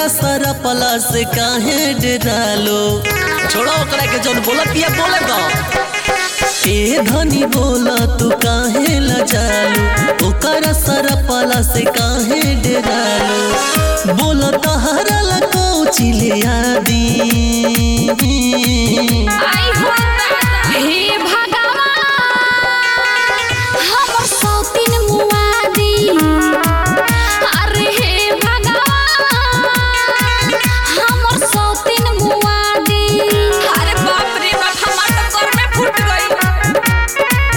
ओकरा सारा पला से काहे डरालो छोड़ो ओकरा के जौन बोलत बिया बोले दो ए धनी बोला तू काहे लजालू ओकरा सारा पला से काहे डरालो बोला तहरा लगो चिले आदी आई हो हे भगवान हमर सौतीन मुआदी अरे हे भगवान हमर सौतीन मुआदी अरे बाप रे बाप हमार तो कर में फूट गई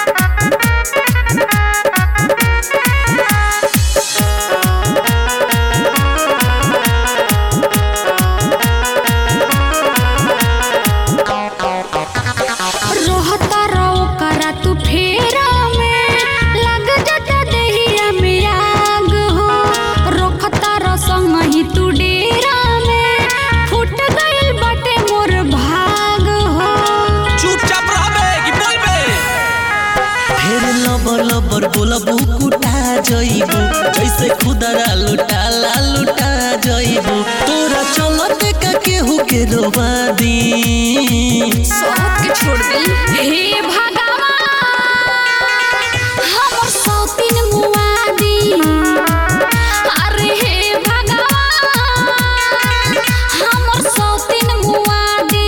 रहता रहो करा तू फेरा में लग जाता देहिया में आग हो रोकता रसंग ही तू डेरा में फूट गइल बाटे मोर भाग हो चुपचाप रहबे कि बोलबे फिर लबर लबर बोलबू कुटा जइबू जैसे खुदरा लुटाला लुटा जइबू तोरा चलते का केहू के रोवा दी सोहत के छोड़ दी हे भगवान हमर सौतीन मुआदी अरे हे भगवान हमर सौतीन मुआदी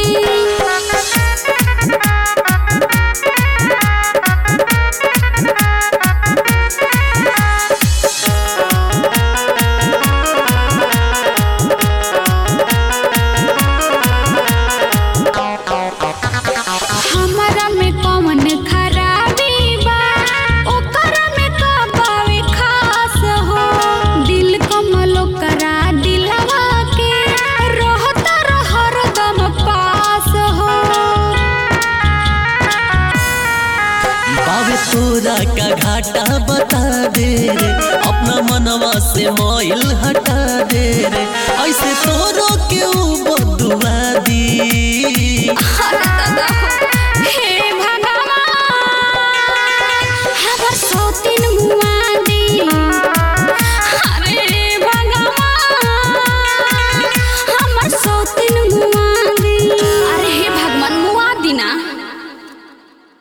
हमरा में कौन खराबी बा ओकरा में का बावे खास हो दिल कमलो करा दिलवा के रहता हरदम पास हो बाबे तोरा का घाटा बता दे रे अपना मनवा से मोइल हटा दे रे ऐसे तोरो के ऊ बदुआ